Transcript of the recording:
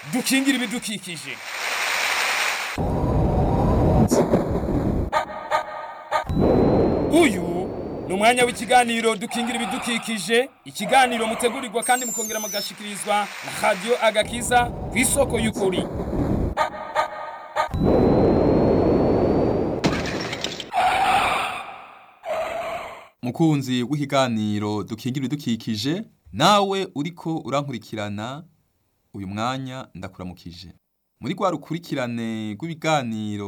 dukingire ibidukikije uyu ni umwanya w'ikiganiro dukingira ibidukikije ikiganiro mutegurirwa kandi mukongera mugashikirizwa na radiyo agakiza ku isoko y'ukuri mukunzi w'ikiganiro dukingira ibidukikije nawe uriko urankurikirana uyu mwanya ndakuramukije muri rwa rukurikirane rw'ibiganiro